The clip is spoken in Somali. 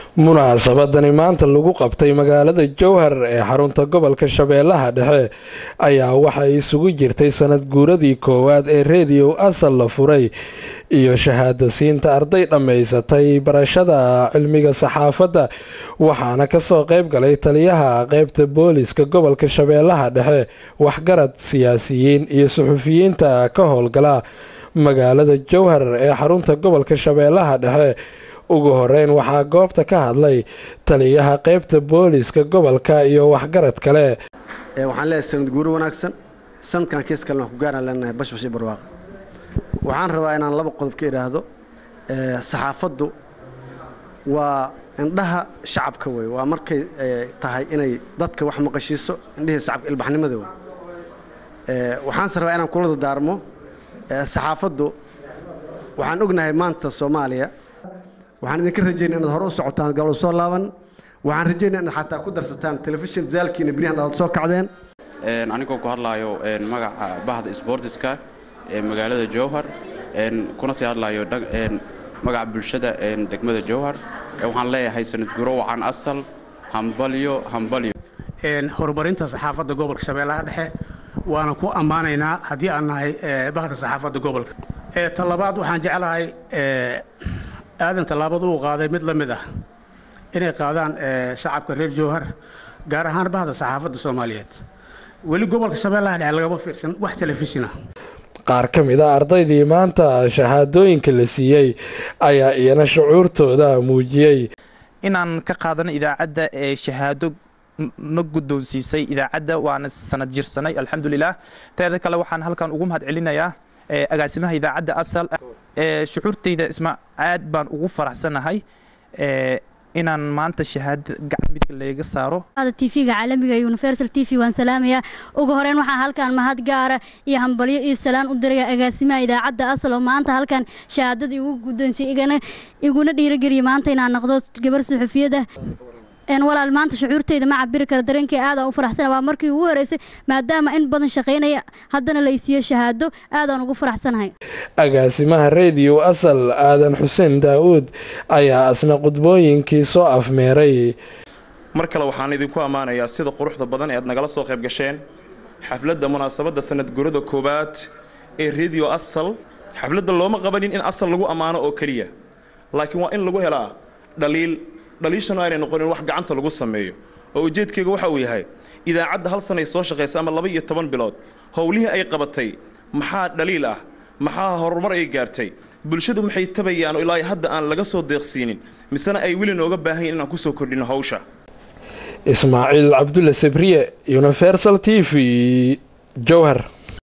munaasabadani maanta lagu qabtay magaalada jowhar ee xarunta gobolka shabeellaha dhexe ayaa waxay isugu jirtay sanad guuradii koowaad ee rediyo asal la furay iyo shahaadasiinta arday dhammaysatay barashada cilmiga saxaafadda waxaana kasoo qayb galay taliyaha qeybta booliska gobolka shabeellaha dhexe waxgarad siyaasiyiin iyo suxufiyiinta ka howlgala magaalada jowhar ee xarunta gobolka shabeellaha dhexe ugu horeyn waxaa goobta ka hadlay taliyaha qeybta booliska gobolka iyo waxgarad kale waxaan leeyahay sanad guuro wanaagsan sanadkan kiis kalena wax ku gaaraan leenahay bashbash iyo barwaaqo waxaan rabaa inaan laba qodob ka idhaahdo saxaafaddu waa indhaha shacabka wey waa markay tahay inay dadka wax maqashiiso indhihii shacabka ilbaxnimada wey waxaanse rabaa inaan kula dadaarmo saxaafaddu waxaan ognahay maanta soomaaliya waxaan idinka rajaynaa inaad hore u socotaan gabal soo laaban waxaan rajaynaa inaad xataa ku darsataan telefishin zaalkiina beryahan aad soo kacdeen anigoo ku hadlaayo magaca bahda sboortiska ee magaalada jowhar kuna sii hadlaayo magaca bulshada degmada jowhar waxaan leeyahay sanad guro wacan asal hambalyo hambalyo horumarinta saxaafadda gobolka shabeellaha dhexe waana ku ammaanaynaa haddii aan nahay bahda saxaafadda gobolka talabaad waxaan jeclahay aadan tallaabad uu qaaday mid la mid ah inay qaadaan shacabka reer jowhar gaar ahaan bahda saxaafadda soomaaliyeed weli gobolka shabeellaha dhexe lagama fiirsan wax telefishina qaar ka mid a ardaydii maanta shahaadooyinka la siiyey ayaa iyana shucuurtooda muujiyey inaan ka qaadano idaacadda ee shahaado na guddoonsiisay idaacadda waana sanad jirsanay alxamdulilah teeda kale waxaan halkan ugu mahad celinayaa agaasimaha idaacadda asal shucuurtayda isma aad baan ugu faraxsanahay inaan maanta shahaado gacan midka layga saaro tvga caalamiga iyo universal t v waan salaamayaa ugu horeyn waxaa halkan mahad gaara iyo hambalyo iyo salaan u diraya agaasimaha idaacadda asal oo maanta halkan shahaadada igu guddoonsiyay iguna dhiirogeliya maanta inaan noqdo gabar suxufiyada walaal maanta shucuurteyda ma cabiri kara dareenkay aadaan u faraxsana waa markii ugu horeysay maadaama in badan shaqaynaya haddana laysiiyo shahaado aadaan ugu faraxsanahay agaasimaha rediyo asal aadan xuseen daa'uud ayaa asna qudbooyinkii soo afmeeray mar kale waxaan idinku ammaanayaa sida quruxda badan ee aad nagala soo qayb gasheen xafladda munaasabadda sanad gurada koowaad ee rediyo asal xafladda looma qabanin in asal lagu ammaano oo keliya laakiin waa in lagu helaa dhaliil dhaliishanu aanay noqonin wax gacanta lagu sameeyo oo ujeedkayga waxa uu yahay idaacadda hal sanay soo shaqaysa ama laba iyo toban bilood howlihii ay qabatay maxaa dhaliil ah maxaa horumar ay gaartay bulshadu maxay tabayaan oo ilaa hadda aan laga soo deeqsiinin misena ay weli nooga baahanyin inaan ku soo kordhino hawsha ismaaciil cabdulle sabriye universal t v jowhar